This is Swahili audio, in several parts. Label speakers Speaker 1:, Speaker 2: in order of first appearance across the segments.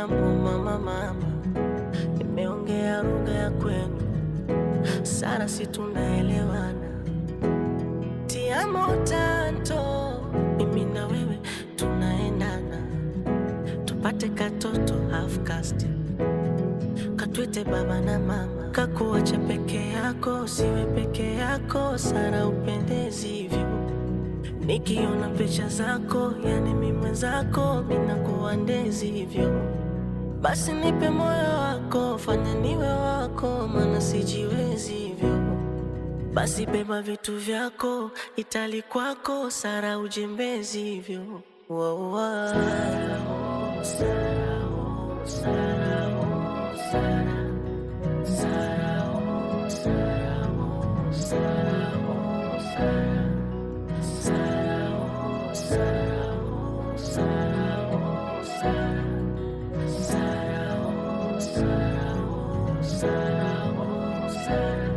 Speaker 1: jambo mama, mama, nimeongea lugha ya kwenu sana, si tunaelewana? Tiamo tanto, mimi na wewe tunaendana, tupate katoto half caste, katwite baba na mama, kakuacha peke yako, siwe peke yako, Sara upendezi hivyo Nikiona picha zako, yani mi mwenzako, minakuwa ndezi hivyo. Basi nipe moyo wako, fanya niwe wako, maana sijiwezi hivyo. Basi beba vitu vyako, itali kwako, Sara ujembezi hivyo. Wow, wow. Sara, oh, Sara, oh, Sara, oh, Sara. Sara, oh, Sara, oh, Sara, oh, Sara. Sara, oh, Sara, oh, Sara, oh, Sara. Sara, oh, Sara, oh, Sara, oh, Sara.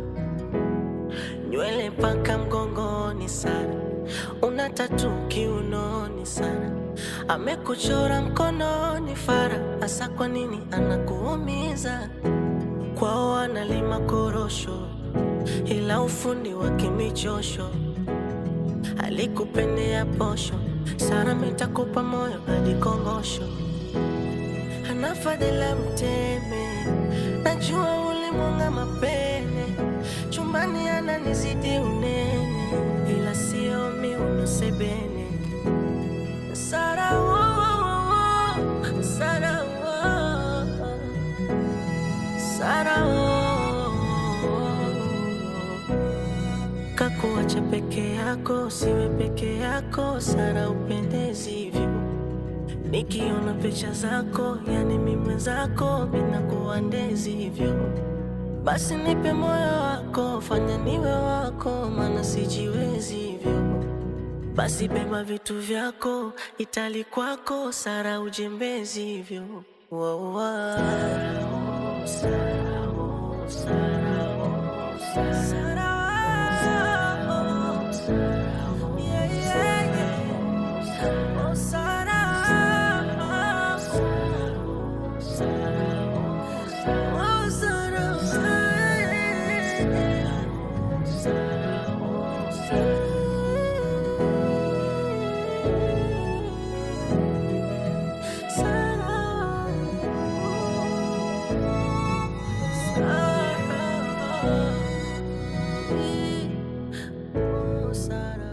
Speaker 1: Nywele mpaka mgongoni Sara, una tatu kiunoni Sara, amekuchora mkononi Fara, hasa kwa nini anakuumiza? Kwao analima korosho, ila ufundi wa kimichosho alikupendea posho. Sara mitakupa moyo hadi kongosho, ana fadhila mteme, najua ulimwanga mapene, chumbani ananizidi unene, ila sio miuno sebene. Sara, oh, oh, oh, Sara, oh, oh, Sara, oh, oh, kakuacha peke yako, siwe peke yako, Sara upendezi hivyo. Nikiona picha zako, yani mi mwenzako, minakuwa ndezi hivyo. Basi nipe moyo wako, fanya niwe wako, maana sijiwezi hivyo. Basi beba vitu vyako, itali kwako, Sara ujembezi hivyo. Wow, wow. Sara, oh, Sara, oh, Sara, oh, Sara. Sara, oh, Sara, oh, yeah, yeah, yeah. Oh, Sara, oh, Sara, oh, Sara, oh, Sara, yeah, yeah. Sara, oh, Sara. Sara, Sara, oh, Sara.